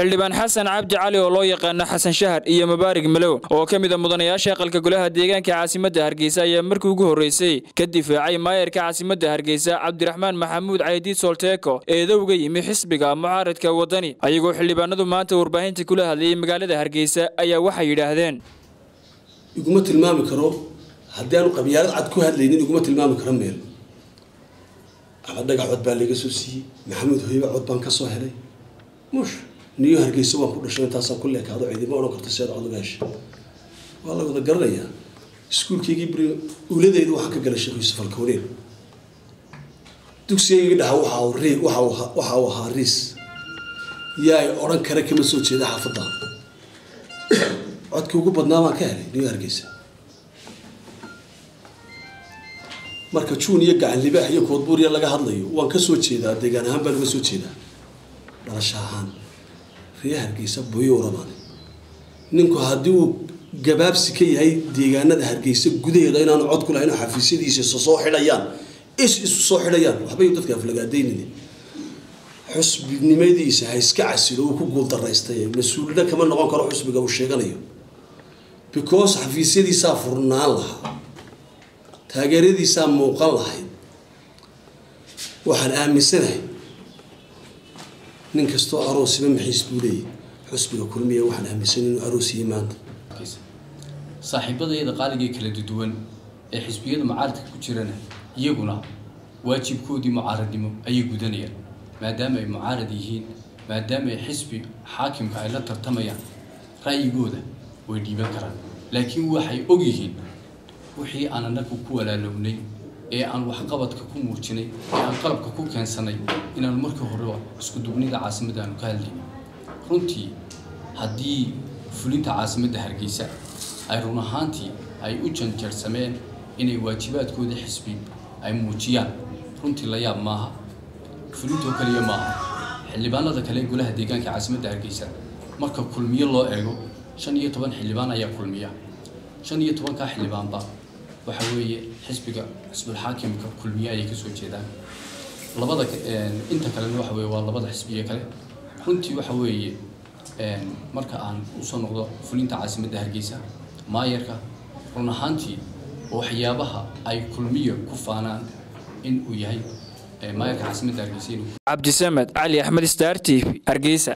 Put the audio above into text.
xildhibaan xasan cabdi cali oo loo yaqaano xasan shahar iyo mubaarig malow oo ka mid a mudanayaasha aqalka golaha deegaanka caasimadda hargeysa ayaa markii ugu horreysay ka difaacay maayarka caasimadda hargeysa cabdiraxmaan maxamuud caydiid solteeko eedowga yimi xisbiga mucaaradka waddani ayagoo xildhibaanadu maanta warbaahinta kula hadlayay magaalada hargeysa ayaa waxay yidhaahdeen iguma tilmaami karo haddii aanu qabyaalad cad ku hadlaynin iguma tilmaami karo meel ama dhagax cod baa laga soo siiyey maxamuud hoyba cod baan ka soo helay mush niyo hargeysa waan ku dhashay intaasaan ku leekaado ciidima odhan karta seed cod uga heshay waa la wada garanayaa iskuulkaygii bri uuladeedu waxaan ka galay sheekh yuusuf alkawneyn dugsigaygii dhaha waxa uu ri waxa uu waxa uu ahaa riis yaa odhan kara kama soo jeeda xaafadda codkii ugu badnaa baan ka helay niyo hargeysa marka juun iyo gacan libaax iyo koodbuuriya laga hadlayo waan ka soo jeedaa deegaan ahaan baan uga soo jeedaa dhalasho ahaan ree hargeysa buyowraban ninku haddii uu gabaabsi ka yahay deegaanada hargeysa gudaheeda inaanu cod ku lahayn xafiisyadiisa isu soo xidhayaan is isu soo xidhayaan waxbay dadka aflagaadaynini xusbinimadiisa ha iska casilo uu ku guuldaraystay mas-uulina kama noqon karo xusbiga uu sheeganayo because xafiisyadiisaa furnaan lahaa taageeradiisaa muuqan lahayd waxaan aaminsanahay nin kastoo aroosiba maxiis buu leeyahy xusbiga kulmiya waxaan aaminsanay inuu aroosiyey maanta saaxiibadayada qaaligae kala duwan ee xisbiyada mucaaradka ku jirana iyaguna waajibkoodii mucaaradnimo ayay gudanayaan maadaama ay mucaarad yihiin maadaama ay xisbi xaakimka ay la tartamayaan ra'yigooda way dhiiban karaan laakiin waxay og yihiin wixii aan anagu ku walaalownay ee aan waxqabadka ku muujinay ee aan qalabka ku keensanay inaanu markii horeba isku dugnida caasimadda aanu ka hadlaynay runtii haddii fulinta caasimadda hargeysa ay run ahaantii ay u janjarsameen inay waajibaadkooda xisbi ay muujiyaan runtii la yaab maaha fulintoo kaliya maaha xildhibaanada kale golaha deegaanka caasimadda hargeysa marka kulmiyo loo eego shan iyo toban xildhibaan ayaa kulmiya shan iyo tobankaa xildhibaanba waxa weeye xisbiga xisbulxaakimka kulmiye ayay kasoo jeedaan labada inta kalena waxa weye waa labada xisbiye kale runtii waxa weeye marka aan usoo noqdo fulinta caasimadda hargeysa maayarka run ahaantii waxyaabaha ay kulmiya ku faanaan in uu yahay maayarka caasimadda hargeysa inuu cabdisamed cali axmed star t v hargeysa